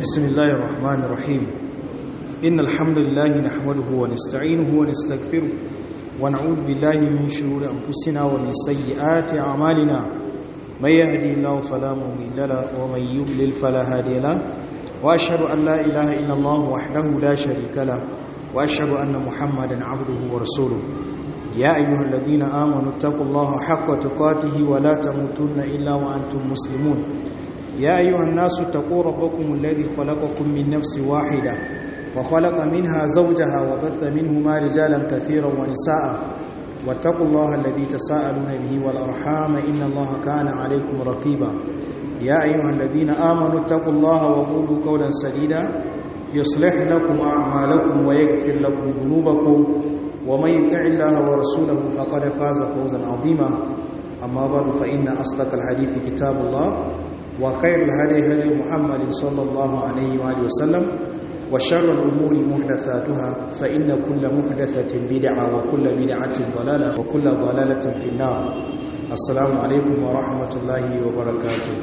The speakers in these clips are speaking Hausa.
بسم الله الرحمن الرحيم إن الحمد لله نحمده ونستعينه ونستغفره ونعوذ بالله من شرور أنفسنا ومن سيئات أعمالنا من يهدي الله فلا مضل له ومن يضلل فلا هادي له وأشهد أن لا إله إلا الله وحده لا شريك له وأشهد أن محمدا عبده ورسوله يا أيها الذين آمنوا اتقوا الله حق تقاته ولا تموتن إلا وأنتم مسلمون يا أيها الناس اتقوا ربكم الذي خلقكم من نفس واحدة وخلق منها زوجها وبث منهما رجالا كثيرا ونساء واتقوا الله الذي تساءلون به والأرحام إن الله كان عليكم رقيبا يا أيها الذين آمنوا اتقوا الله وقولوا قولا سديدا يصلح لكم أعمالكم ويغفر لكم ذنوبكم ومن يطع الله ورسوله فقد فاز فوزا عظيما أما بعد فإن أصدق الحديث كتاب الله وخير الهدي هدي محمد صلى الله عليه وآله وسلم وشر الأمور محدثاتها فإن كل محدثة بدعة وكل بدعة ضلالة وكل ضلالة في النار السلام عليكم ورحمة الله وبركاته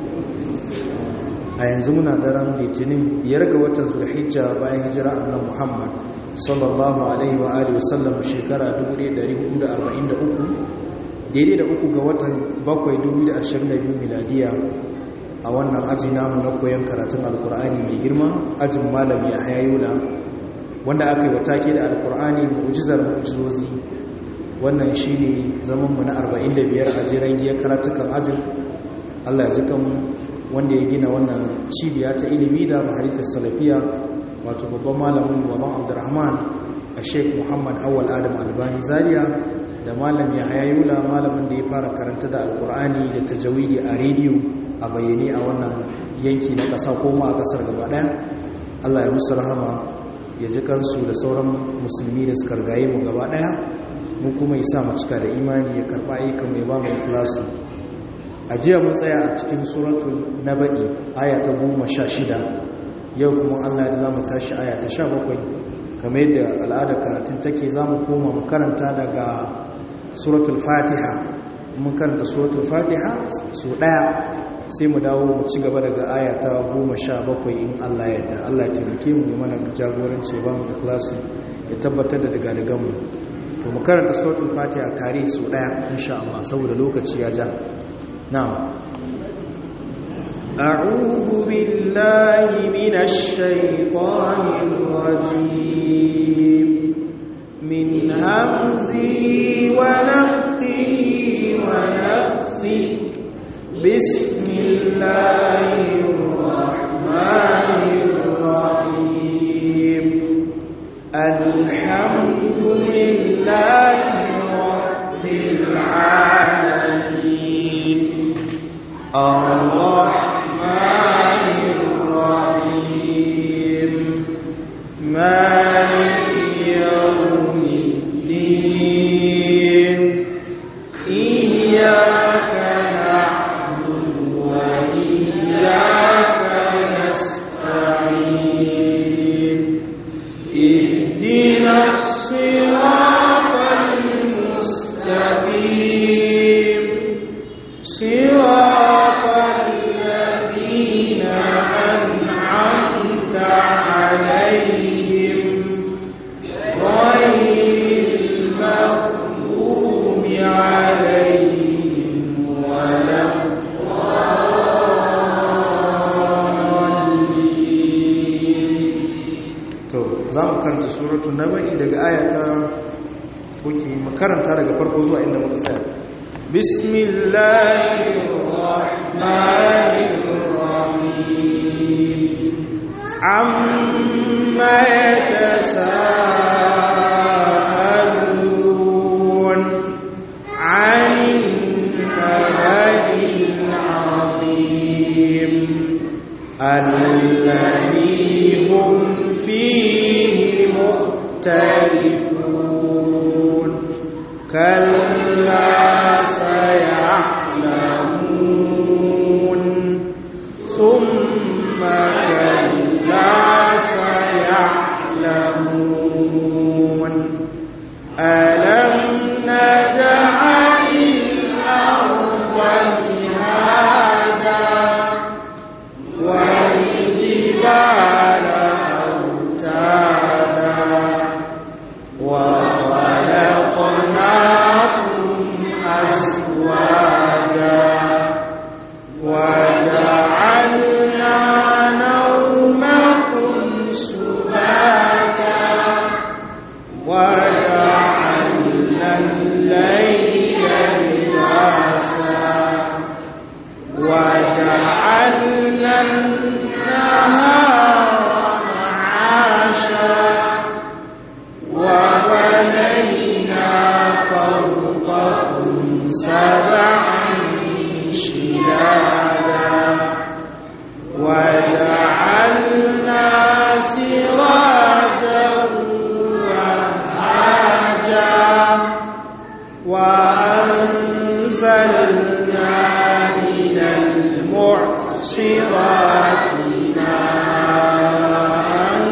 a yanzu muna daren litinin biyar ga watan zulhijja bayan hijira annabi muhammad sallallahu alaihi wa alihi wasallam shekara 1443 daidai da uku ga watan bakwai 2022 miladiya a wannan aji namu na koyon karatun alkur'ani mai girma ajin malami a hayayula wanda aka yi wa take da alkur'ani mu'jizar mu'jizozi wannan shine zamanmu na 45 a jiran giyar karatukan ajin allah ya ji kanmu wanda ya gina wannan cibiya ta ilimi da maharifin salafiya wato babban malamin baban abdurrahman a sheik muhammad awal adam albani zaria da malam ya hayayula malamin da ya fara karanta da alkur'ani da tajawidi a rediyo a bayyane a wannan yanki na ƙasa ko ma a ƙasar gaba ɗaya allah ya musu rahama ya ji kansu da sauran musulmi da suka rigaye mu gaba ɗaya mu kuma ya sa mu cika da imani ya karɓa ayyukan mai ba mu ikhlasu a jiya mun tsaya a cikin suratul naba'i aya ta goma sha shida yau kuma allah da za mu tashi aya ta sha bakwai kamar yadda al'adar karatun take za mu koma mu karanta daga suratul fatiha mun karanta suratul fatiha su ɗaya sai mu dawo mu ci gaba daga aya ta goma sha bakwai in allah yadda allah taimake mu ya mana jagoranci ba mu ikhlasi ya tabbatar da daga daga mu to mu karanta suratul fatiha kare su ɗaya insha allah saboda lokaci ya ja نعم أعوذ بالله من الشيطان الرجيم من همزه ونفثه ونفثه بسم الله الرحمن الرحيم الحمد لله رب العالمين الرحمن الرحيم مالك يوم الدين إياك نعبد وإياك نستعين اهدنا الصراط المستقيم صراط الذين أنعمت عليهم غير المغضوب عليهم ولا to za mu karanta suratu naba'i daga ayata kuke makaranta daga farko zuwa inda muka tsaya بسم الله الرحمن الرحيم عما يتساءلون عن النبأ العظيم الذي هم فيه مختلفون كلا سيعلمون ثم كلا سيعلمون ألم نجعل الأرض مهادا والجبال وجعلنا النهار معاشا وبنينا فوقكم سبعا شدادا وجعلنا سراجا وهاجا وأنزلنا من المعصرات ماء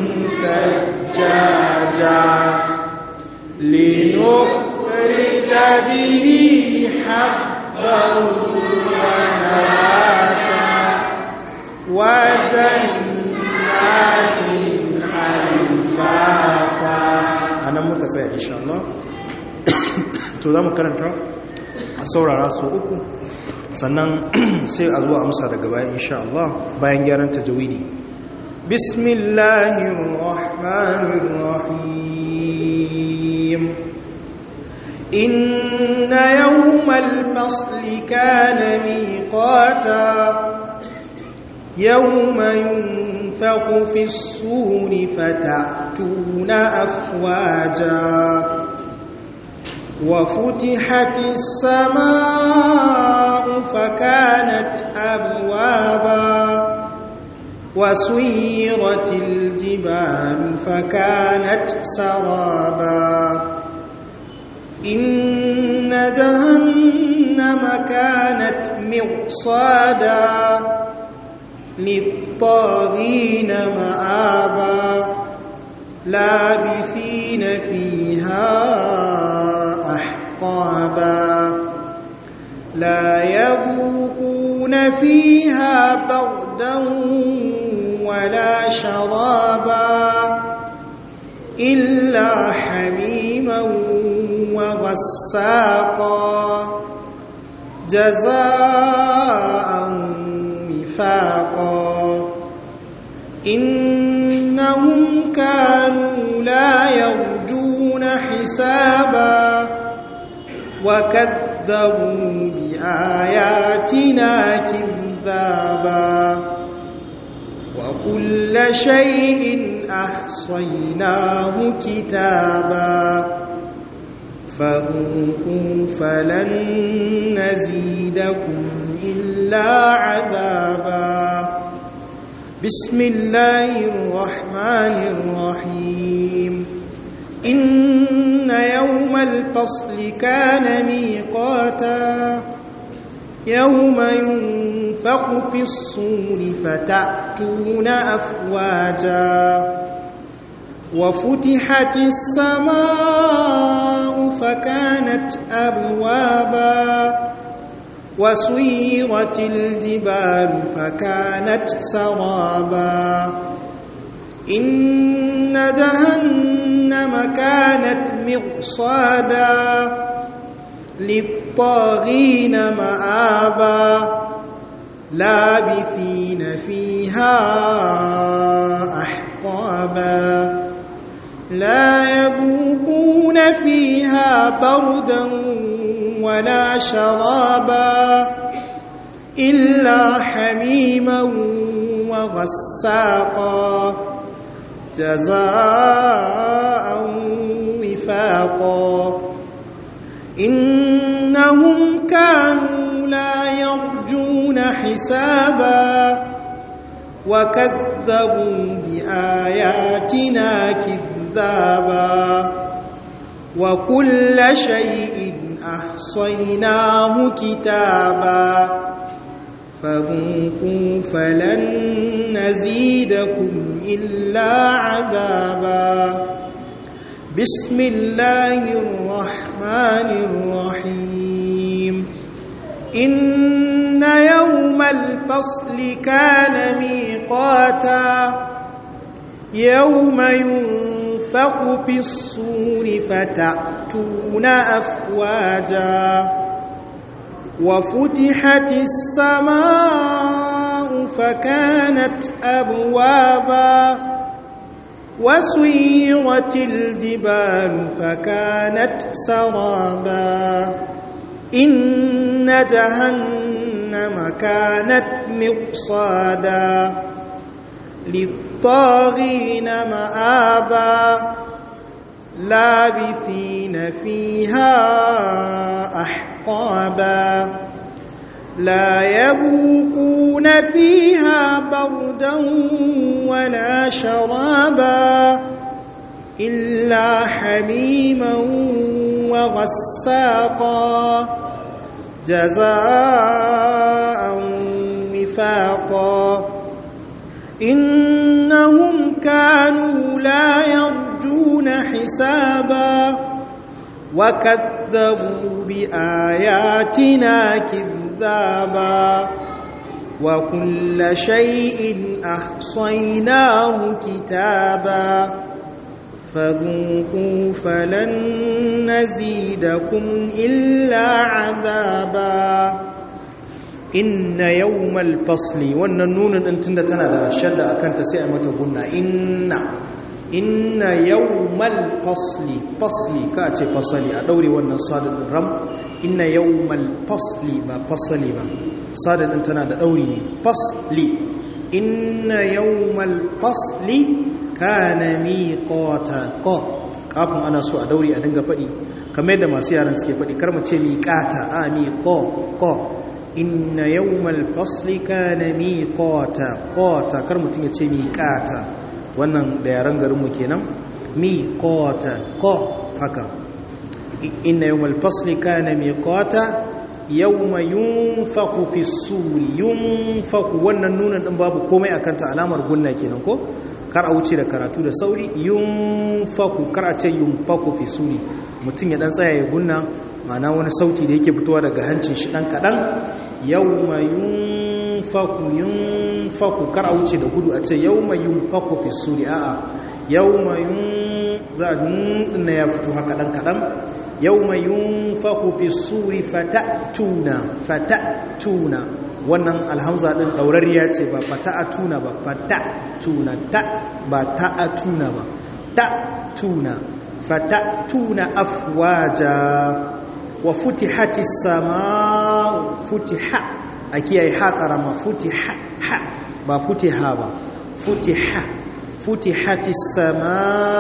ثجاجا لنخرج به حبا ونباتا وجنات ألفافا anan muka tsaya insha Allah to za mu karanta a saurara su uku sannan sai a zuwa amsa daga bayan insha Allah bayan gyaran tajawidi bismillahir rahmanir rahim inna yawmal fasli kana miqata yawma yunfaqu fis suri fata'tuna afwaja وفتحت السماء فكانت أبوابا وسيرت الجبال فكانت سرابا إن جهنم كانت مرصادا للطاغين مآبا لابثين فيها أحقابا لا يذوقون فيها بردا ولا شرابا إلا حميما وغساقا جزاء وفاقا إنهم كانوا لا يرجون حسابا وكذبوا بآياتنا كذابا وكل شيء أحصيناه كتابا فذوقوا فلن نزيدكم إلا عذابا بسم الله الرحمن الرحيم إن يوم الفصل كان ميقاتا يوم ينفق في الصور فتأتون أفواجا وفتحت السماء فكانت أبوابا وسيرت الجبال فكانت سرابا إن جهنم كانت مرصادا للطاغين مآبا لابثين فيها أحقابا لا يذوقون فيها بردا ولا شرابا إلا حميما وغساقا جزاء وفاقا إنهم كانوا لا يرجون حسابا وكذبوا بآياتنا كذابا وكل شيء أحصيناه كتابا فذوقوا فلن نزيدكم إلا عذابا بسم الله الرحمن الرحيم إن يوم الفصل كان ميقاتا يوم ينفق في الصور فتأتون أفواجا وفتحت السماء فكانت أبوابا وسيرت الجبال فكانت سرابا إن جهنم جهنم كانت مرصادا للطاغين مآبا لابثين فيها أحقابا لا يذوقون فيها بردا ولا شرابا إلا حميما وغساقا جزاء وفاقا إنهم كانوا لا يرجون حسابا وكذبوا بآياتنا كذابا وكل شيء أحصيناه كتابا فذوقوا فلن نزيدكم إلا عذابا inna yawmal fasli wannan nunin din tunda tana da shadda akan ta sai a mata gunna inna inna yawmal fasli fasli ka ce fasali a daure wannan sadin ram inna yawmal fasli ba fasali ba sadin din tana da dauri ne fasli inna yawmal fasli kana miqata ko kafin ana so a daure a dinga fadi kamar yadda masu yaran suke fadi kar mu ce miqata a miqo ko inna yawmal fasli kana miqata qata kar mutun ya ce miqata wannan da yaran garin mu kenan miqata qa haka inna yawmal fasli kana miqata yawma yunfaku fi suri yunfaku wannan nunan din babu komai akan ta alamar gunna kenan ko kar a wuce da karatu da sauri yunfaku kar a ce yunfaku fi suri mutun ya dan tsaya ya gunna ma'ana wani sauti da yake fitowa daga hancin shi dan kadan yawma yunfaku yunfaku kar a wuce da gudu a ce yawma yunfaku fi suri a'a yawma yun za a ya fito haka dan kadan yawma yunfaku fi suri fatatuna fatatuna wannan alhamza din daurariya ce ba fatatuna ba fatatuna ta ba ta'atuna ba ta'tuna fatatuna afwaja wa futihati sama futiha a kiyaye ha karama futiha ha ba futiha ba futiha futihati sama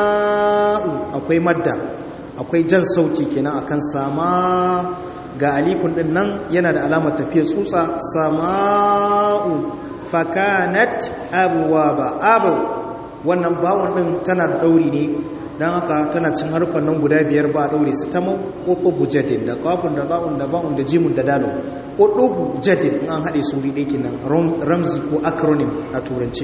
akwai madda akwai jan sauti kenan akan sama ga alifun din nan yana da alamar tafiya tsutsa sama'u fakanat abwaba abu wannan bawon din tana da dauri ne don haka tana cin harfan nan guda biyar ba a ɗaure su ta mau ƙoƙo jadin da ƙafin da ba'un da ba'un da jimun da dalo ƙoƙo jadin in an haɗe suri ɗaya nan ramzi ko acronym a turanci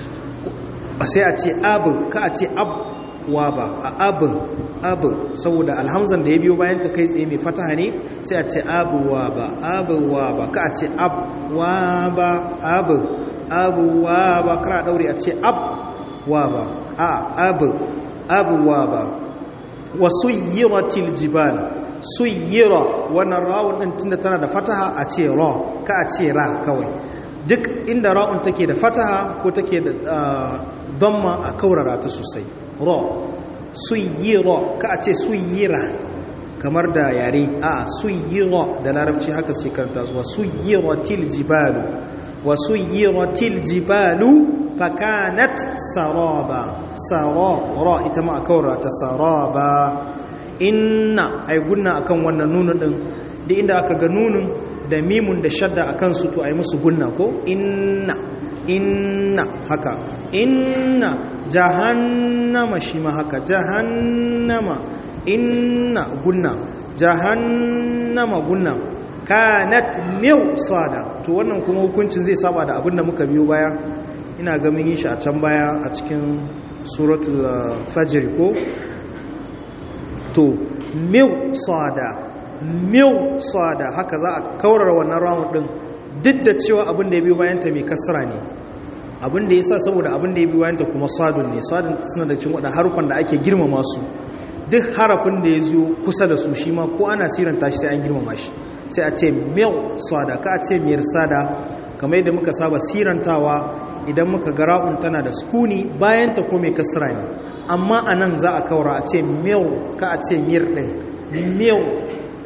sai a ce abu ka a ce abwa ba a abu abu saboda alhamzan da ya biyo bayan ta kai tsaye mai fataha ne sai a ce abuwa ba abuwa ba ka a ce abwa ba abu abuwa ba kara ɗaure a ce abwa ba a abu abuwa ba wa suyyiratil jibal suyyira wannan rawun din tunda tana da fataha a ce ra ka a ce ra kawai duk inda ra'un take da fataha ko take da dhamma a kaurara ta sosai ra suyyira ka a ce suyyira kamar da yare a suyyira da larabci haka sai karanta zuwa suyyiratil jibalu wa suyyiratil jibalu fakanat saraba sarara ita ma a kawara ta saraba inna ai gunna akan wannan nunun din da inda aka ga nunun da mimun da shadda akan su to ai musu gunna ko inna inna haka inna jahannama shi ma haka jahannama inna gunna jahannama gunna kanat mirsada to wannan kuma hukuncin zai saba da abin da muka biyo baya ina ga mun yi shi a can baya a cikin suratul fajr ko to mirsada mirsada haka za a kaurara wannan rawun din duk da cewa abin da ya biyo bayan ta mai kasra ne abin da yasa saboda abin da ya biyo bayan ta kuma sadun ne sadun suna da cin wadannan harufan da ake girmama su duk harafin da ya zo kusa da su shi ma ko ana siranta shi sai an girmama shi sai a ce mil sada ka a ce miyar sada kamar yadda muka saba sirantawa idan muka ga ra'un tana da skuni bayan ta kome kasra ne amma a nan za a kawara a ce mil ka a ce miyar ɗin mil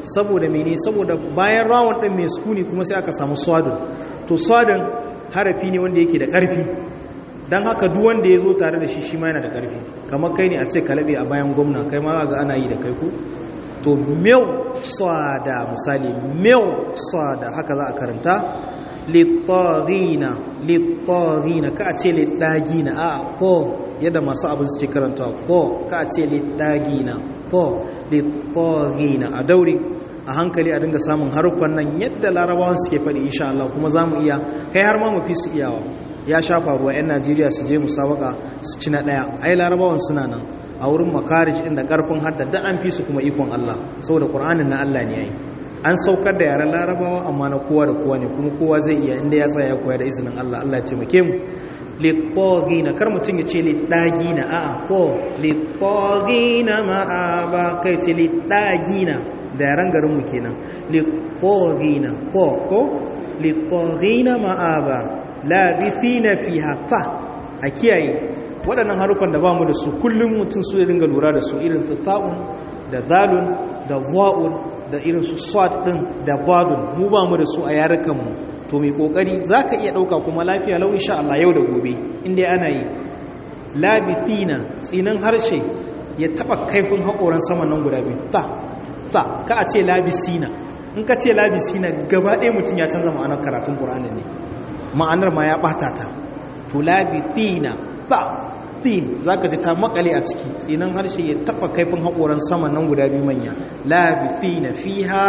saboda mene saboda bayan rawun din mai sukuni kuma sai aka samu swadun to swadun harafi ne wanda yake da ƙarfi don haka duk wanda ya zo tare da shi shi ma yana da ƙarfi kamar kai ne a ce kalabe a bayan gwamna kai ma ga ana yi da kai ku to mew sada misali mew sada haka za a karanta littagina littagina ka a ce littagina a ko yadda masu abin suke karanta ko ka a ce littagina ko littagina a dauri a hankali a dinga samun haruffan nan yadda larabawan suke faɗi insha Allah kuma za mu iya kai har ma mu fi su iyawa ya sha faruwa 'yan najeriya su je musabaka su ci na ɗaya ai larabawan suna nan a wurin makarij inda ƙarfin hadda da an fi su kuma ikon Allah saboda ƙur'anin na Allah ne yayi an saukar da yaren larabawa amma na kowa da kowa ne kuma kowa zai iya inda ya tsaya ya koya da izinin Allah Allah ya taimake mu liqagina kar mutum ya ce lidagina a'a ko liqagina ma'aba kai ce lidagina da yaren garin mu kenan liqagina ko ko liqagina ma'aba labithina fiha fa a kiyaye waɗannan harufan da ba mu da su kullum mutum su ya dinga lura da su irin ta'un da zalun da va'un da irin su swat din da vadun mu ba mu da su a yarukan mu to mai kokari zaka iya dauka kuma lafiya lau insha Allah yau da gobe inda ana yi labithina tsinan harshe ya taba kaifin hakoran saman nan guda biyu ta ta ka a ce labisina in ka ce labisina gaba ɗaya mutum ya canza ma'anar karatun Qur'ani ne ma'anar ma ya ɓata ta to labithina ta tin za ka ji ta makale a ciki tsinan harshe ya taɓa kaifin haƙoran sama nan guda biyu manya labithina fiha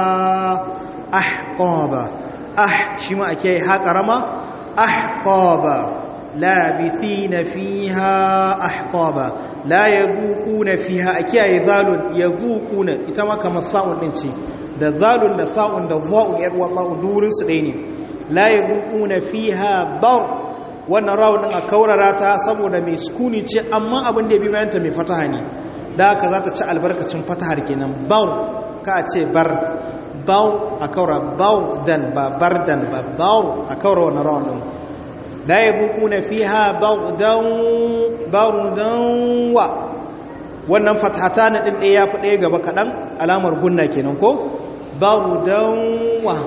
ahqaba ah shi ma ake haƙarama ahqaba labithina fiha ahqaba la yadhuquna fiha ake zalun yadhuquna ita ma kamar sa'un din ce da zalun da sa'un da za'un yar wallahu durin su ɗaya ne la yadhuquna fiha bar wannan rawun din a kaurara ta saboda mai sukuni ce amma abin da ya bi bayanta mai fataha ne da haka za ta ci albarkacin fatahar kenan baw ka ce bar baw a kaura baw dan ba bar dan ba baw a kaura wannan rawun din la yadhuquna fiha bawdan bawdan wa wannan fatata na din ɗaya ya fi ɗaya gaba kaɗan alamar gunna kenan ko bawdan wa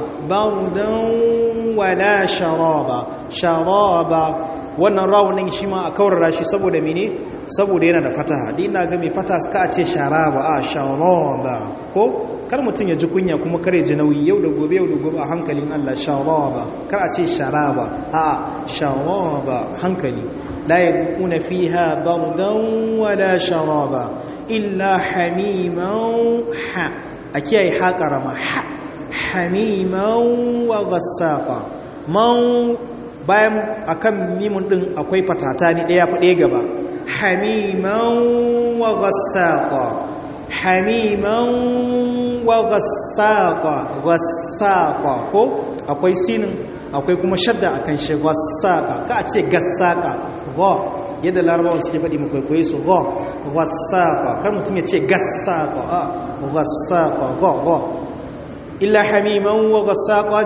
bawdan wala sharaba sharaba wannan rawunin shi ma a kaurara shi saboda mene saboda yana da fataha din na ga mai fata ka ce sharaba a sharaba ko kar mutum ya ji kunya kuma kare ji nauyi yau da gobe yau da gobe a hankalin Allah sharaba kar a ce sharaba a sharaba hankali la yakuna fiha bardan wala sharaba illa hamiman ha a kiyaye ha karama ha hamiman wa gassaqa man bayan akan mimun din akwai fatata ne daya fa daya gaba hamiman wa gassaqa hamiman wa gassaqa gassaqa ko akwai sinin akwai kuma shadda akan shi gassaqa ka ce gassaqa ga yadda larabawa suke faɗi mu kwaikwaye su ga gassaqa kar mutum ya ce gassaqa a gassaqa ga ga illa hamiman wa gasaqa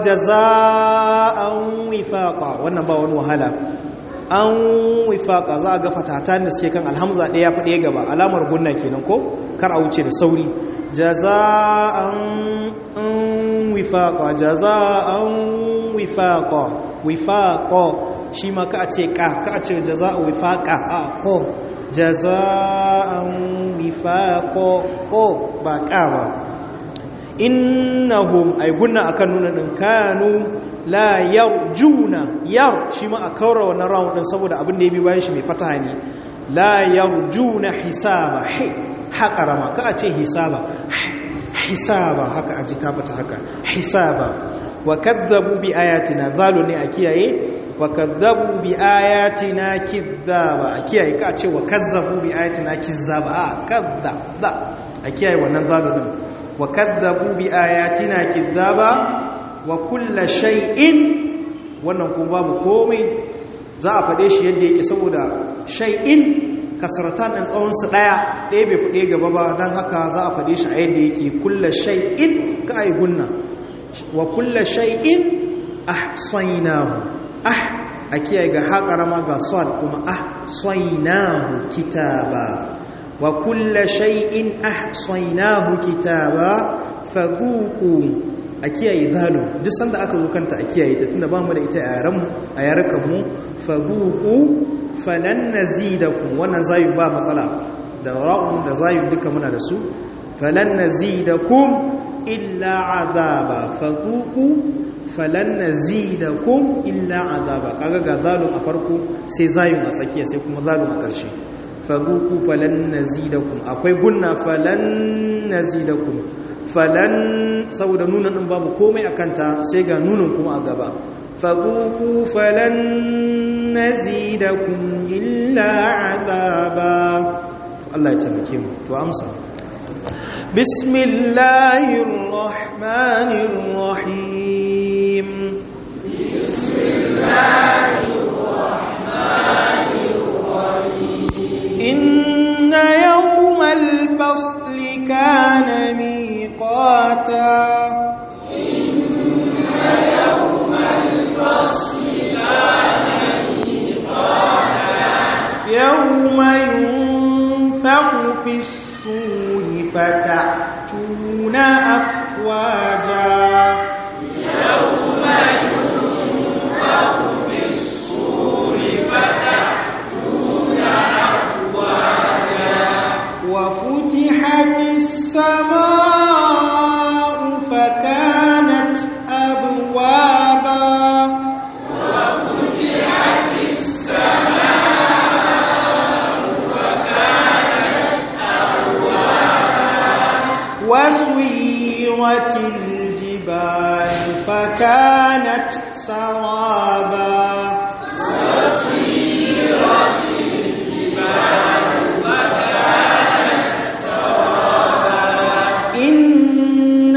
jazaa'an wifaqa wannan ba wani wahala an wifaqa za ga fatatan da suke kan alhamza ɗaya fa ɗaya gaba alamar gunna kenan ko kar a wuce da sauri jazaa'an wifaqa jazaa'an wifaqa wifaqa shi ma ka a ce ka ka a ce jazaa'u wifaqa a ko jazaa'an wifaqa ko ba ka ba innahum ay gunna akan nuna din kanu la yarjuna yar shi ma a kaura wannan round din saboda abin da ya bi bayan shi mai fataha ne la yarjuna hisaba hi haƙarama ka a ce hisaba hisaba haka aji ta fata haka hisaba wa kadzabu bi ayatina zalu ne a kiyaye wa kadzabu bi ayatina kidzaba a kiyaye ka a ce wa kazzabu bi ayatina kizzaba a kadza a kiyaye wannan zalu din وكذبوا بآياتنا كذابا وكل شيء wannan kuma babu komai za a faɗe shi yadda yake saboda shay'in kasaratan ɗin tsawonsu ɗaya ɗaya bai faɗe gaba ba don haka za a faɗe shi a yadda yake kulla shay'in ka ai gunna wa kulla shay'in ahsaynahu ah a kiyaye ga haƙarama ga sad kuma ahsaynahu kitaba وكل شيء أحصيناه كتابا faguku a kiyaye zalu duk sanda aka zo kanta a kiyaye ta tunda ba mu da ita a yaranmu a yarukan mu faguku falan nazidakum wannan zayu ba matsala da ra'un da zayu duka muna da su falan nazidakum illa azaba faguku falan nazidakum illa azaba kaga ga zalun a farko sai zayun a tsakiya sai kuma zalun a ƙarshe faguku falan nazidakum akwai gunna falan nazidakum falan saboda nunan din babu komai a kanta sai ga nunan kuma a gaba faguku falan nazidakum illa azaba Allah ya taimake mu to amsa bismillahir rahmanir rahim bismillahir rahmanir rahim inna yawmal fasli kana miqata inna yawmal fasli kana miqata yawma yunfakhu fis-suri fata'tuna afwaja yawma yunfakhu fis-suri fata'tuna afwaja وفتحت السماء فكانت أبوابا وفتحت السماء فكانت أبوابا وسيرت الجبال فكانت سرابا وسيرت الجبال إن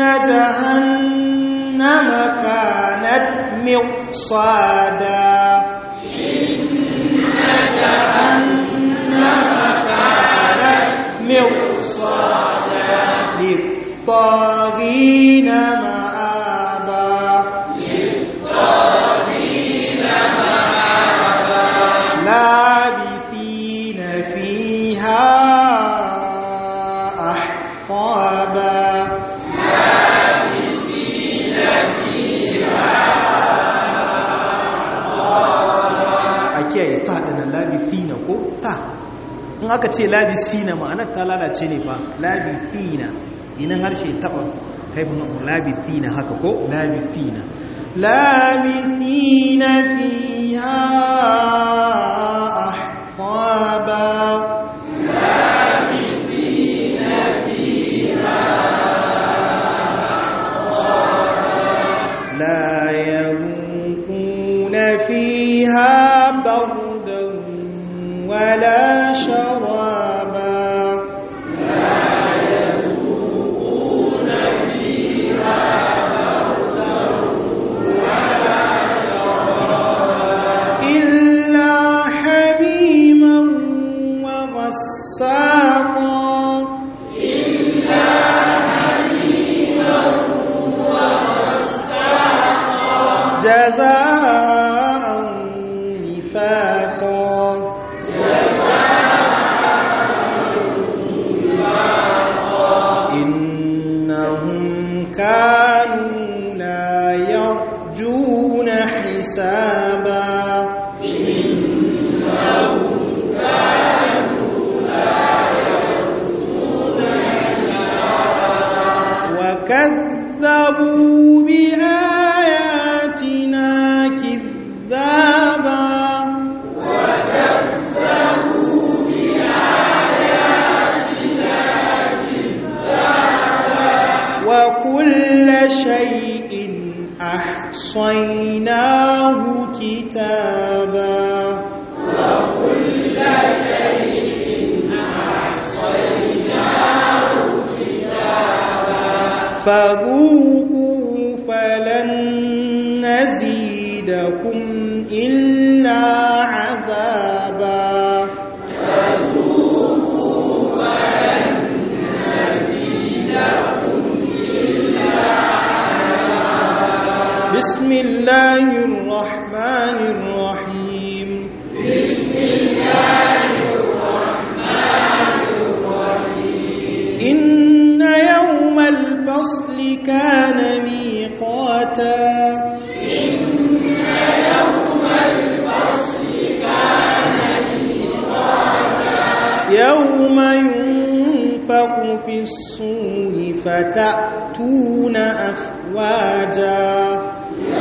جهنم كانت مرصادا إن جهنم كانت مرصادا للطاغين مآبا للطاغين مآبا لابثين فيها أحقابا a kiyaye ta ɗanen labithina ko ta in aka ce labithina ma'anar ta lalace ne fa labithina inan harshe taɓa kaifin labithina haka ko labithina labithina fiha ahqaba لا يذوقون فيها بردا ولا شرابا إلا حميما وغساقا جزاء وفاقا إنهم كانوا لا يرجون حسابا وكذبوا بآياتنا كذابا وكل شيء أحصيناه كتابا فذوقوا فلن نزيدكم إلا عذابا بسم الله الرحمن الرحيم بسم الله الرحمن الرحيم إن يوم الب الفصل كان ميقاتا يوم ينفق في الصور فتأتون أفواجا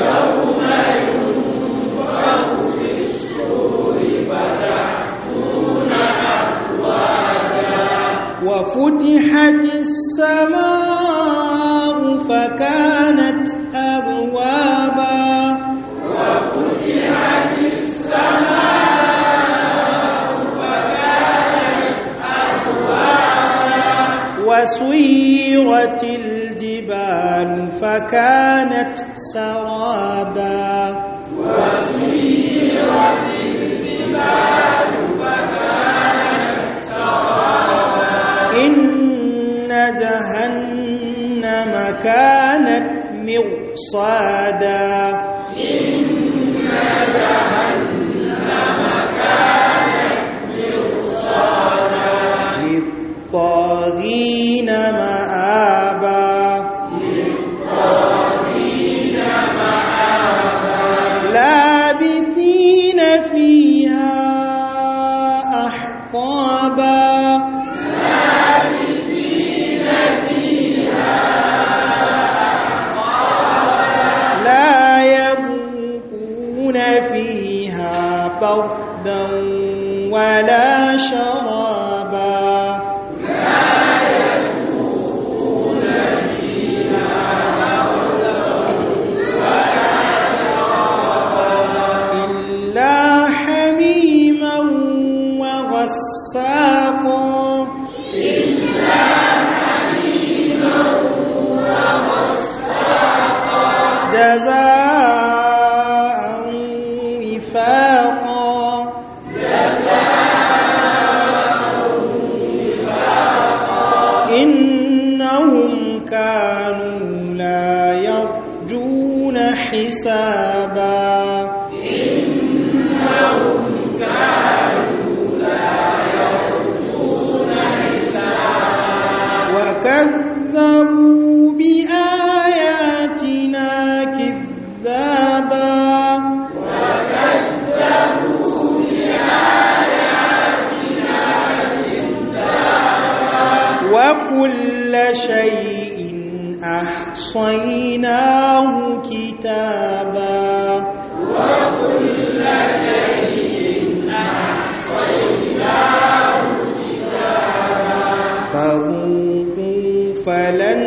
وفتحت السماء فكانت أبوابا وسيرت الجبال فكانت سرابا إن جهنم كانت مرصادا للطاغين مآبا لابثين فيها أحقابا لا يذوقون فيها بردا ولا شرابا إلا حميما وغساقا جزاء وفاقا إنهم كانوا لا يرجون حسابا وكذبوا بآياتنا كذابا وكل شيء أحصيناه كتابا فذوقوا فلن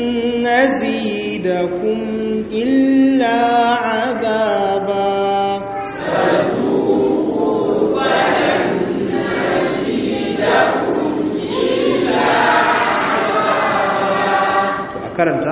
نزيدكم إلا عذابا a karanta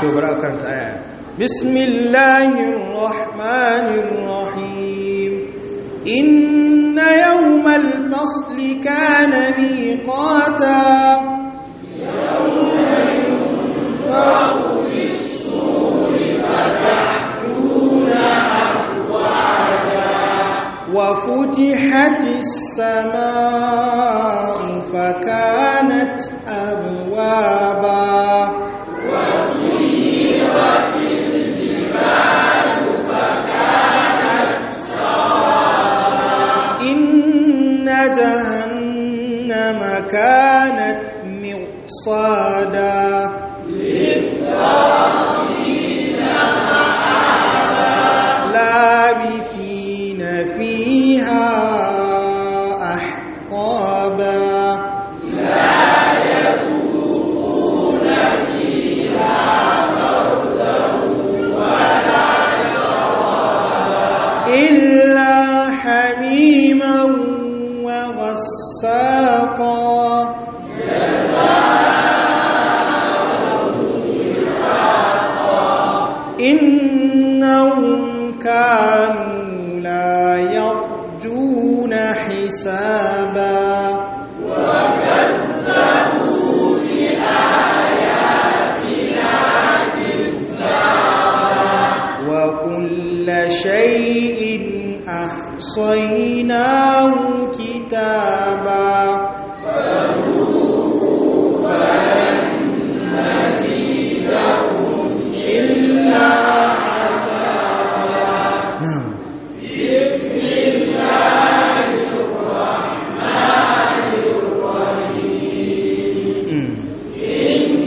to bari a karanta aya بسم الله الرحمن الرحيم إن يوم الفصل كان ميقاتا وفتحت السماء فكانت أبوابا إن جهنم كانت مرصادا لابثين فيها أحقابا إلا حميما وغساقا إنهم كانوا لا يرجون حسابا وكل شيء أحصيناه كتابا na'am Mm.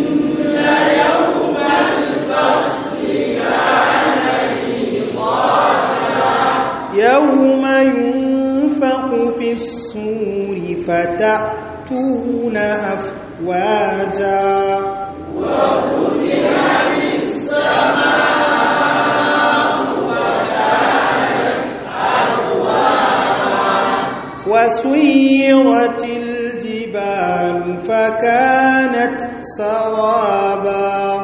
يوم ينفق في الصور فتأتون أفواجا وسيرت الجبال فكانت سرابا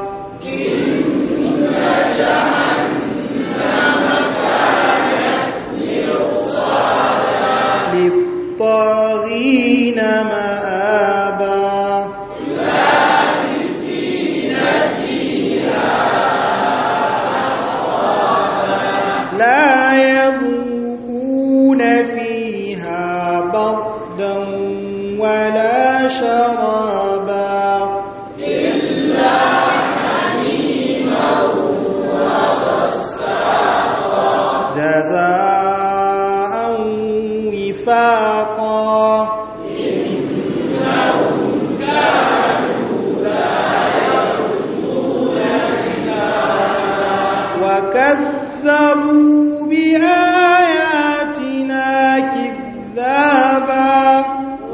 للطاغين مآبا لا يذوقون فيها بردا ولا شرابا جزاء وفاقا وكذبوا بآياتنا كذابا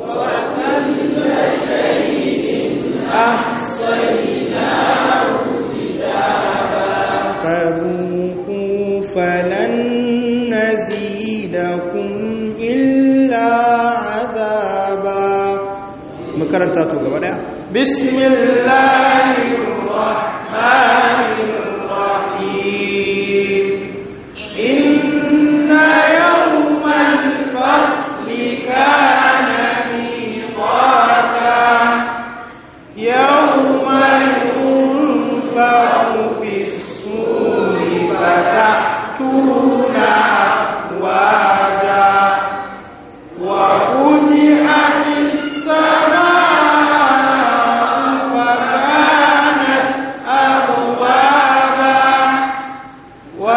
فذوقوا فلن نزيدكم إلا عذابا makaranta to gaba daya بسم الله الرحمن الرحيم إن يوم الفصل كان ميقاتا يوم ينفع في الصور فتأتون أفواجا وفتحت السماء فكانت أبوابا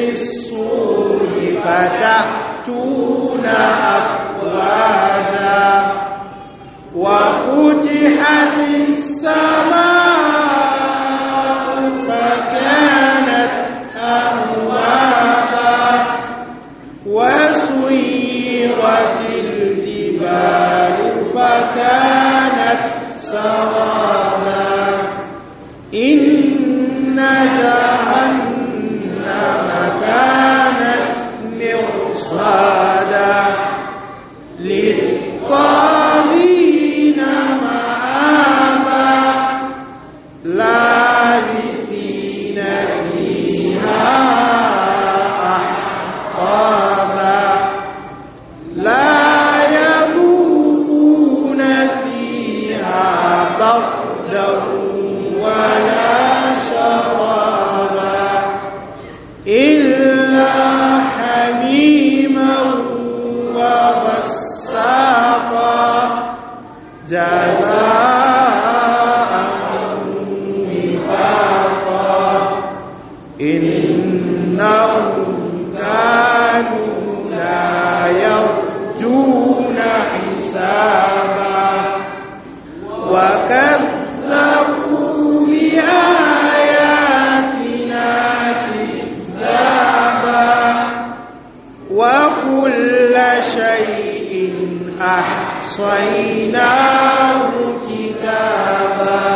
الصور فتأتون أفواجا وفتحت السماء فكانت أبوابا وسيرت الجبال فكانت سرابا إن جهنم كانت مرصادا للطاغين مآبا لابثين فيها أحقابا لا يذوقون فيها بردا ولا شرابا إلا حميما وغساقا جزاء وفاقا إنهم كانوا لا يرجون حسابا وكذبوا بآياتنا كذابا وكل شيء أحصيناه كتابا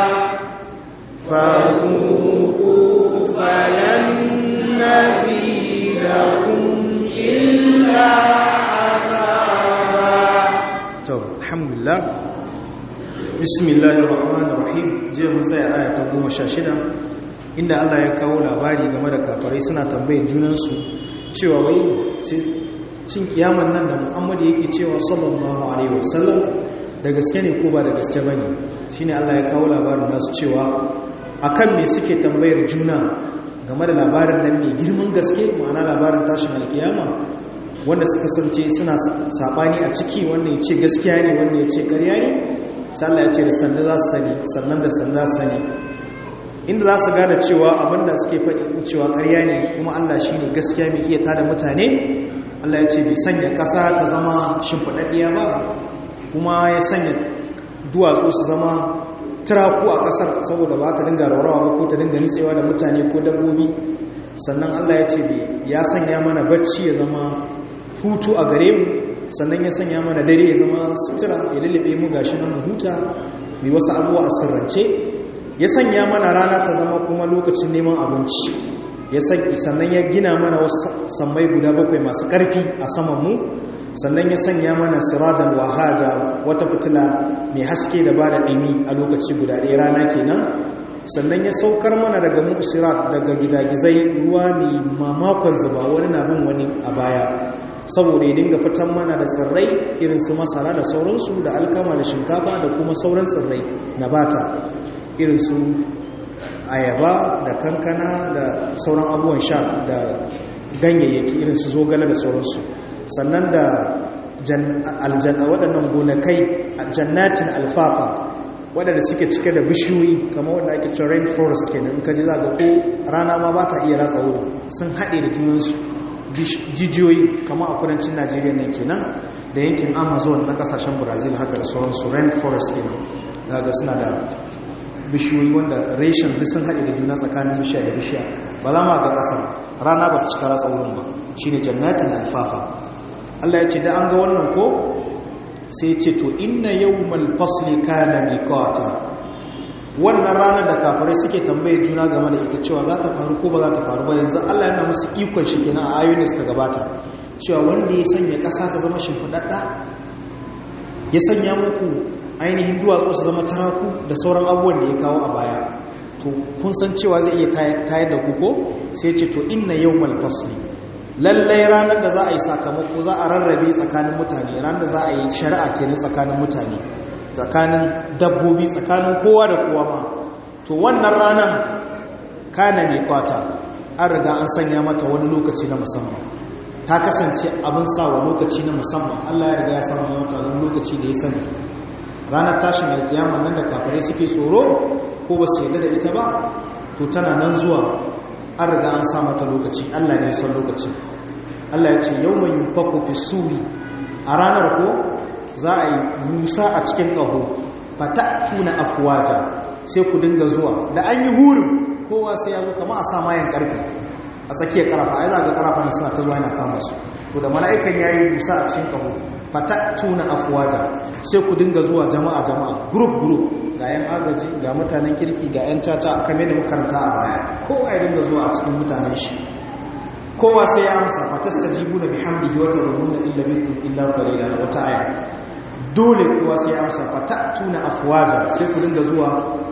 فذوقوا فلن نزيدكم إلا عذابا to alhamdulillah bismillahir rahmanir rahim je mun tsaya aya ta 16 inda Allah ya kawo labari game da kafirai suna tambayar junan su cewa wai sai cin kiyaman nan da Muhammad yake cewa sallallahu alaihi wasallam da gaske ne ko ba da gaske bane shine Allah ya kawo labarin nasu cewa akan me suke tambayar juna game da labarin nan mai girman gaske ma'ana labarin tashin alkiyama wanda suka sance suna sabani a ciki wanda ya ce gaskiya ne wanda ya ce karya ne sallah ya ce da sannan za su sani sannan da sannan za su sani inda za su gane cewa abinda suke faɗi cewa karya ne kuma allah shi ne gaskiya mai iya tada mutane allah ya ce bai sanya ƙasa ta zama shimfiɗaɗɗiya ba kuma ya sanya duwatsu su zama turaku a ƙasar saboda ba ta dinga raurawa ba ko ta dinga nitsewa da mutane ko dabbobi sannan allah ya ce ya sanya mana bacci ya zama hutu a gare mu sannan ya sanya mana dare ya zama sutura ya lullube mu gashi nan mu huta mai wasu abuwa a sirrance ya sanya mana rana ta zama kuma lokacin neman abinci ya sannan ya gina mana wasu sammai guda bakwai masu ƙarfi a saman mu sannan ya sanya mana sirajan wahaja wata fitila mai haske da ba da ɗimi a lokaci guda ɗaya rana kenan sannan ya saukar mana daga musirat daga gidagizai ruwa mai mamakon zuba wani na bin wani a baya saboda ya dinga fitan mana da tsirrai irin su masara da sauransu da alkama da shinkafa da kuma sauran tsirrai na bata irin su ayaba da kankana da sauran abubuwan sha da ganyayyaki irin su zogale da sauransu sannan da aljanna waɗannan gonakai jannatin alfafa waɗanda suke cike da bishiyoyi kama wanda ake cewa rain forest kenan in ka ji za ga ko rana ma ba ta iya ratsa wurin sun haɗe da junansu jijiyoyi kama a kudancin najeriya ne kenan da yankin amazon na kasashen brazil haka da sauransu rain forest kenan daga suna da bishiyoyi wanda reshen duk sun haɗe da juna tsakanin bishiya da bishiya ba za ma ga ƙasa rana ba ta cika ratsa wurin ba shi ne jannatin alfafa allah ya ce da an ga wannan ko sai ce to inna yawmal fasli kana miqata wannan ranar da kafirai suke tambaye juna game da ita cewa za ta faru ko ba za ta faru ba yanzu Allah yana musu ikon shi kenan a ayoyin da suka gabata cewa wanda ya sanya ƙasa ta zama shimfiɗaɗɗa ya sanya muku ainihin duwatsu su zama taraku da sauran abubuwan da ya kawo a baya to kun san cewa zai iya tayar da ku ko sai ce to inna yawmal fasli lallai ranar da za a yi sakamako za a rarrabe tsakanin mutane ranar da za a yi shari'a kenan tsakanin mutane tsakanin dabbobi tsakanin kowa da kowa ma to wannan ranar kana mai kwata an riga an sanya mata wani lokaci na musamman ta kasance abin sawa lokaci na musamman Allah ya riga ya sanya mata wani lokaci da ya sani ranar tashin alkiyama nan da kafirai suke tsoro ko ba su yarda da ita ba to tana nan zuwa an riga an sa mata lokaci Allah ne san lokaci Allah ya ce yawma yunfaku fi suri a ranar ko za a yi musa a cikin ƙaho fatatuna afwaja sai ku dinga zuwa da an yi hurin kowa sai ya zo kama a sa mayan karfe a tsakiyar karafa ai za ga karafa na suna ta zuwa yana kama su to da mala'ikan yayi musa a cikin ƙaho fatatuna afwaja sai ku dinga zuwa jama'a jama'a group group ga yan agaji ga mutanen kirki ga yan caca kamar da makaranta a baya kowa ya dinga zuwa a cikin mutanen shi kowa sai ya amsa fatastajibuna bihamdihi wa tarununa illa bikum illa qalila wata aya dole kowa sai ya amsa fatatuna afwaja sai ku dinga zuwa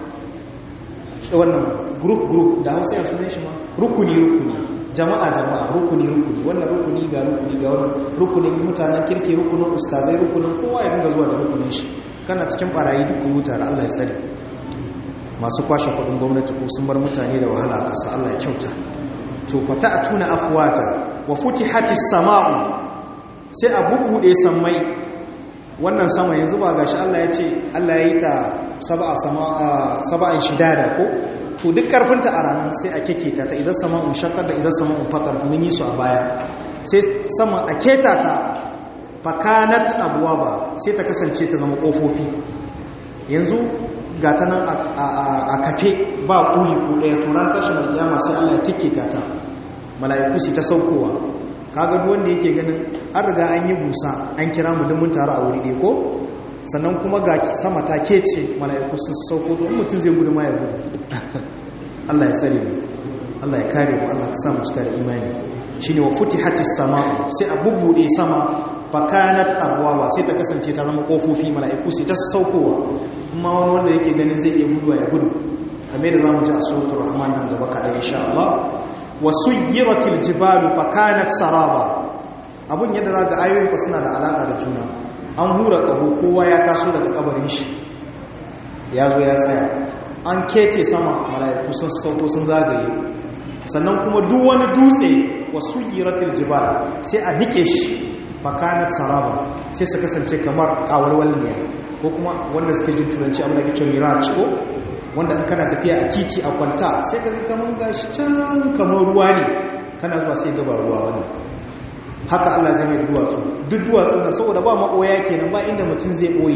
wannan group group da Hausa ya sunan shi ma rukuni rukuni jama'a jama'a rukuni rukuni wannan rukuni ga rukuni ga wannan rukunin mutanen kirki rukunin ustazai rukunin kowa ya dinga zuwa da rukunin shi kana cikin barayi duk huta da Allah ya tsare masu kwashe kudin gwamnati ko sun bar mutane da wahala a ƙasa Allah ya kyauta to fata a tuna afuwata wa futihati sama'u sai a bubbude sammai wannan sama yanzu ba gashi Allah ya ce Allah ya yi ta sab'a saba'an shidada ko to duk karfinta a ranar sai a keketa ta idan sama'un shakkar da idan sama'un fatar mun yi su a baya sai sama a keta ta fakanat abuwa ba sai ta kasance ta zama kofofi yanzu ga ta nan a kafe ba kuli ko ɗaya turan tashin alkiyama sai Allah ya keketa ta mala'iku su ta saukowa kaga duk wanda yake ganin an riga an yi busa an kira mu mun taru a wuri ɗaya ko sannan kuma ga sama ta kece mala'iku sun sauko don mutum zai gudu ma ya gudu Allah ya tsare mu Allah ya kare mu Allah ka sa mu cika da imani shine wa futihatis sama sai a bubbude sama fakanat abwawa sai ta kasance ta zama kofofi mala'iku sai ta saukowa amma wani wanda yake ganin zai iya gudu ya gudu kamar da zamu ji a suratul rahman nan gaba kaɗan insha Allah wasuyiratil jibalu fakanat saraba abun yadda zaka ayoyin fa suna da alaka da juna an hura kaho kowa ya taso daga kabarin shi ya zo ya tsaya an kece sama mala'iku sun sauko sun zagaye sannan kuma duk wani dutse wasuyiratil jibal sai a nike shi fakanat saraba sai su kasance kamar kawarwalniya ko kuma wanda suke jin turanci abin da ke cewa mirage ko wanda in kana tafiya a titi a kwanta sai ka ga kamar gashi can kamar ruwa ne kana zuwa sai gaba ruwa wani haka Allah zai mai duwatsu duk duwatsu na saboda ba maɓoya kenan ba inda mutum zai ɓoye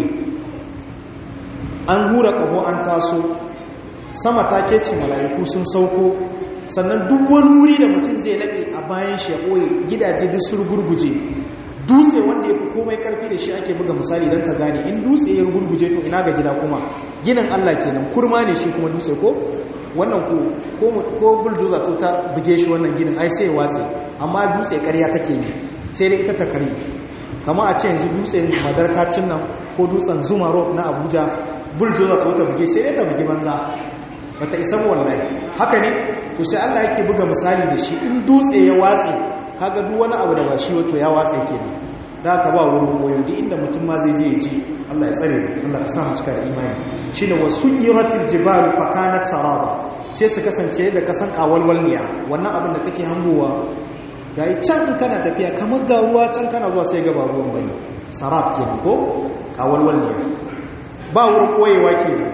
an hura ƙaho an taso sama ta keci mala'iku sun sauko sannan duk wani wuri da mutum zai laɓe a bayan shi ya ɓoye gidaje duk sun gurguje dutse wanda ya fi komai karfi da shi ake buga misali don ka gane in dutse ya gurguje to ina ga gida kuma ginin Allah kenan kurma ne shi kuma dutse ko wannan ko ko bulldozer to ta buge shi wannan ginin ai sai watsi amma dutse ƙarya take yi sai dai ita ta kare kama a ce yanzu dutse madarkacin nan ko dutsen zuma road na Abuja bulldozer to ta buge sai dai ta buge banza bata isa wallahi haka ne to sai Allah yake buga misali da shi in dutse ya watsi kaga duk wani abu da ba shi wato ya watsa kenan da ka ba wurin koyo duk inda mutum ma zai je ya ji Allah ya tsare mu Allah ka sa mu cika da imani shine wasuyiratil jibalu fakanat saraba sai su kasance da kasan kawalwalniya wannan abin da kake hangowa gai can kana tafiya kamar ga ruwa can kana zuwa sai ga ba ruwan bane sarab kenan ko kawalwalniya ba wurin koyewa kenan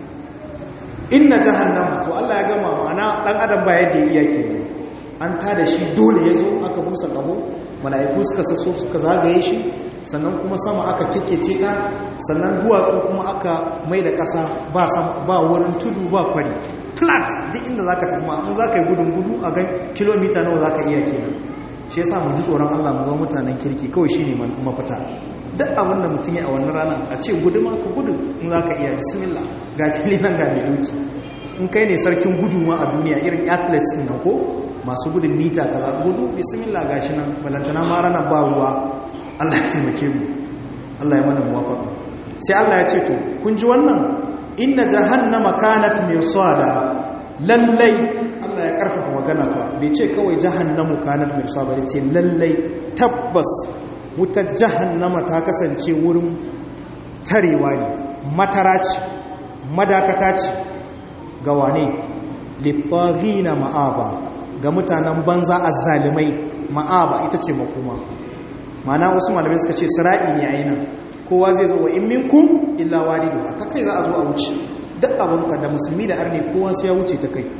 inna jahannama to Allah ya gama ma'ana dan adam ba yadda ya iya kenan an ta da shi dole ya zo aka busa ƙaho mala'iku suka sasso suka zagaye shi sannan kuma sama aka kekece ta sannan duwatsu kuma aka mai da ƙasa ba wurin tudu ba kwari flat duk inda za ka tafi ma'amun za ka yi gudun gudu a gan kilomita nawa za ka iya kenan shi ya sa mu ji tsoron allah mu zama mutanen kirki kawai shi ne mafita duk abin da mutum ya a wannan ranar a ce gudu ma ka gudu in za ka iya bismillah ga fili nan ga mai doki in kai ne sarkin gudu ma a duniya irin athletes ɗin nan ko masu gudun mita kaza gudu bismillah gashi nan balantana ma ranar ba ruwa Allah ya taimake mu Allah ya mana muwafaqa sai Allah ya ce to kun ji wannan inna jahannama kanat mirsada lallai Allah ya karfafa magana fa bai ce kawai jahannamu kanat mirsada bai ce lallai tabbas wutar jahannama ta kasance wurin tarewa ne matara ce madakata ce ga wane littagina ma'aba ga mutanen banza a zalimai ma'aba ita ce makoma mana wasu malamai suka ce sira'i ne a nan kowa zai zo wa in minkum illa waridu ta kai za a zo a wuce duk abinka da musulmi da arne kowa sai ya wuce ta kai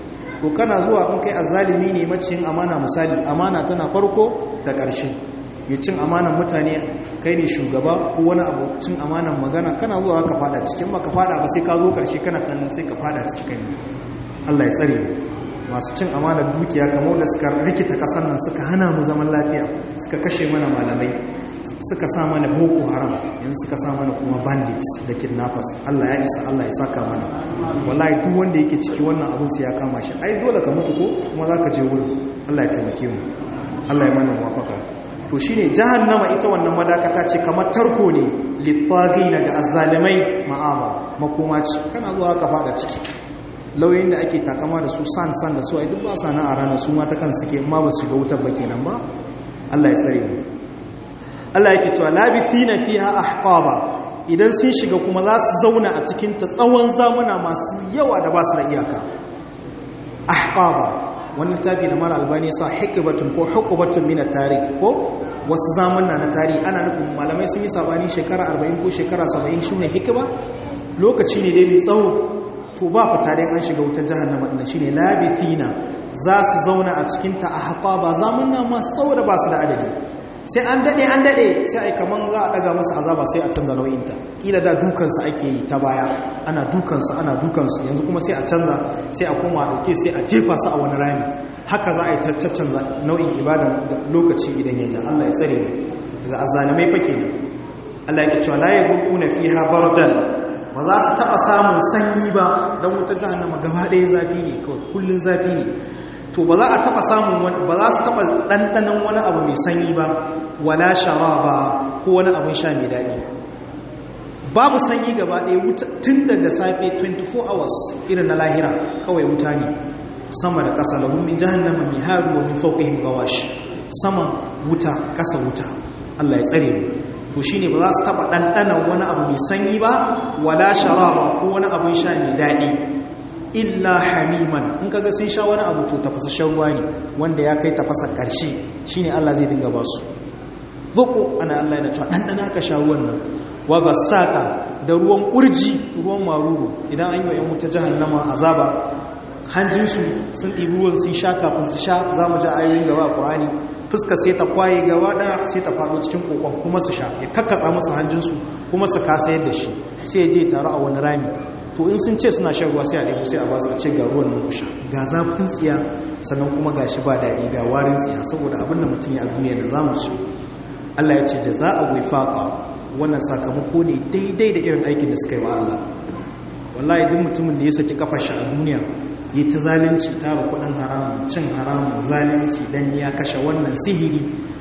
to kana zuwa in kai azzalimi ne maciyin amana misali amana tana farko da ƙarshe ya cin amanan mutane kai ne shugaba ko wani abu cin amanan magana kana zuwa ka fada cikin ba ka fada ba sai ka zo ƙarshe kana kallon sai ka fada ciki kai Allah ya tsare mu masu cin amanar dukiya kamar da suka rikita kasan nan suka hana mu zaman lafiya suka kashe mana malamai suka sa mana boko haram yanzu suka sa mana kuma bandits da kidnappers Allah ya isa Allah ya saka mana wallahi duk wanda yake ciki wannan abun sai ya kama shi ai dole ka mutu ko kuma zaka je wurin Allah ya taimake mu Allah ya mana muwafaka to shine jahannama ita wannan madakata ce kamar tarko ne littagina ga azzalimai ma'aba makoma ce kana zuwa ka fada ciki lauyoyin da ake takama da su san san da su ai duk ba sa na a ranar su mata kan suke ma ba su shiga wutar ba kenan ba Allah ya tsare mu Allah yake cewa labithina fiha ahqaba idan sun shiga kuma za su zauna a cikin ta tsawon zamuna masu yawa da ba su da iyaka ahqaba wannan tafi da mala albani sa hikbatun ko hukubatun min at-tarikh ko wasu zamanna na tarihi ana nufin malamai sun yi sabani shekara 40 ko shekara 70 shine hikba lokaci ne dai mai tsawo to ba fita dai an shiga wutar jahannama din shine labithina za su zauna a cikin ta ahqaba zamanna masu tsawo da ba su da adadi sai an dade an dade sai ai kaman za a daga masa azaba sai a canza nau'inta kila da dukansu ake yi ta baya ana dukansu ana dukansu yanzu kuma sai a canza sai a koma a dauke sai a jefa su a wani rami haka za a yi canza nau'in ibada lokaci idan ya ja Allah ya tsare mu daga azzalimai fa kenan Allah ya cewa la yaghuna fiha bardan ba za su taba samun sanyi ba dan wutar jahannama gaba ɗaya zafi ne kawai kullun zafi ne to ba za a taba samun wani ba za su taba ɗanɗanon wani abu mai sanyi ba wala sharaba ko wani abin sha mai daɗi babu sanyi gaba ɗaya tun daga safe 24 hours irin na lahira kawai wuta ne sama da ƙasa lahun min jahannama mai haru wa min fauƙihim gawash sama wuta ƙasa wuta Allah ya tsare mu to shine ba za su taba ɗanɗanon wani abu mai sanyi ba wala sharaba ko wani abin sha mai daɗi illa hamiman in kaga sun sha wani abu to tafasashen ruwa ne wanda ya kai tafasa ƙarshe shine Allah zai dinga ba su zuku ana Allah yana cewa ɗanɗana ka sha ruwan nan wa gasaka da ruwan ƙurji ruwan maruru idan an yi wa ‘yan wuta jahannama azaba hanjinsu sun ɗibi ruwan sun sha kafin su sha za mu ji ayoyin gaba a ƙurani fuska sai ta kwaye gaba ɗaya sai ta faɗo cikin ƙoƙon kuma su sha ya kakkatsa musu hanjinsu kuma su kasa yadda shi sai ya je taru a wani rami to in sun ce suna shan ruwa sai a ɗaiku sai a ba su a ce ga ruwan nan kusha ga zafin tsiya sannan kuma ga shi ba daɗi ga warin tsiya saboda abin da mutum ya a duniya da za mu ci Allah ya ce da za a wifaƙa wannan sakamako ne daidai da irin aikin da suka yi wa Allah wallahi duk mutumin da ya saki kafa shi a duniya yi ta zalunci tara kuɗin haramun cin haramun zalunci dan ya kashe wannan sihiri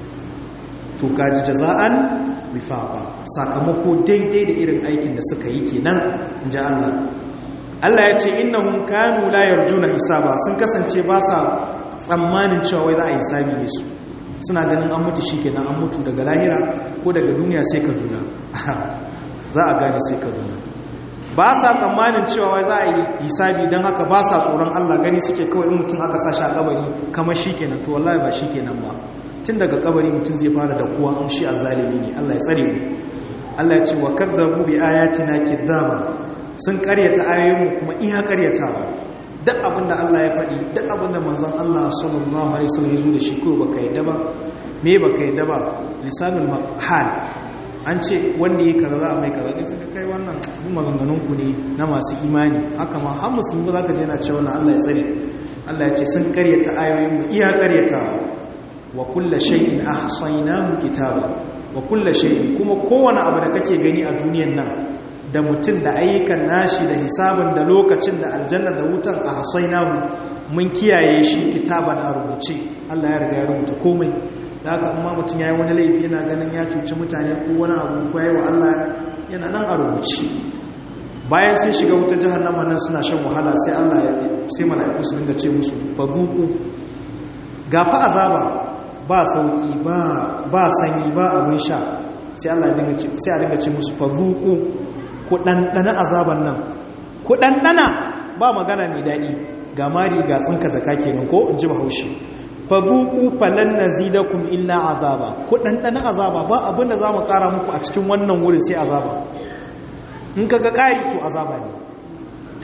to kaji jaza'an wifaqa sakamako daidai da irin aikin da suka yi kenan inji Allah Allah ya ce innahum kanu la yarjuna hisaba sun kasance ba sa tsammanin cewa wai za a yi hisabi ne su suna ganin an mutu shikenan an mutu daga lahira ko daga duniya sai Kaduna za a gane sai Kaduna ba sa tsammanin cewa wai za a yi hisabi don haka ba sa tsoron Allah gani suke kawai in mutum aka sashi a kabari kamar shikenan to wallahi ba shikenan ba tun daga kabari mutum zai fara da kuwa in shi azzalimi ne Allah ya tsare mu Allah ya ce wa kadzabu bi ayatina kidhaba sun karyata ayoyinmu kuma iya karyatawa duk abin da Allah ya faɗi duk abin da manzon Allah sallallahu alaihi wasallam ya zo da shi ko baka yadda ba me baka yadda ba lisanul hal an ce wanda yake kaza za a mai kaza ne sai kai wannan maganganun ku ne na masu imani haka ma har musulmi ba za ka je yana cewa Allah ya tsare Allah ya ce sun karyata ayoyinmu iya karyatawa wa kulla shay'in ahsaynahu kitaba wa kulla shay'in kuma kowane abu da kake gani a duniyan nan da mutum da ayyukan nashi da hisabin da lokacin da aljanna da wutan ahsaynahu mun kiyaye shi kitaban a rubuce Allah ya riga ya rubuta komai da haka amma mutum yayi wani laifi yana ganin ya cuci mutane ko wani abu ko yayi wa Allah yana nan a rubuce bayan sun shiga wutar jahannama nan suna shan wahala sai Allah ya sai mala'iku su dinga ce musu fazuku gafa azaba ba sauki ba sanyi ba abin sha sai Allah ya dinga ce musu fazuku ku ɗanɗana azaban nan ku ɗanɗana ba magana mai daɗi ga mari ga tsinka jaka kenan ko in ji bahaushe fazuku falan nazidakum illa azaba ku ɗanɗana azaba ba abin da zamu ƙara muku a cikin wannan wurin sai azaba in kaga ƙari to azaba ne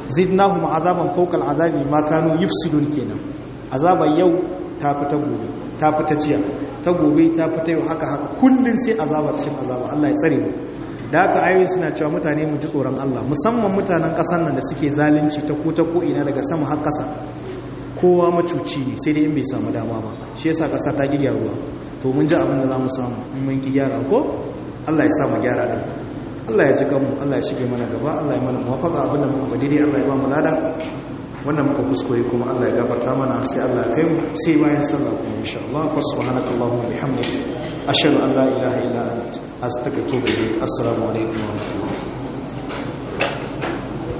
zidnahum azaban fawqa al'azabi ma kanu yufsidun kenan azaba yau ta fita gobe ta fita jiya ta gobe ta fita yau haka haka kullun sai azaba cikin azaba Allah ya tsare mu da haka ayoyin suna cewa mutane mu ji tsoron Allah musamman mutanen ƙasar nan da suke zalunci ta ko ta ko ina daga sama har ƙasa kowa macuci ne sai dai in bai samu dama ba shi yasa ƙasa ta ki ruwa to mun ji abin da za mu samu in mun ki gyara ko Allah ya sa mu gyara din Allah ya ji kanmu Allah ya shige mana gaba Allah ya mana muwafaka abin da muka daidai Allah ya ba mu lada wannan muka kuskure kuma Allah ya gafarta mana sai Allah ya kai mu sai bayan sallah kuma insha Allah wa subhanakallahumma wa bihamdika ashhadu an la ilaha illa anta astaghfiruka wa atubu ilaik assalamu alaikum wa rahmatullahi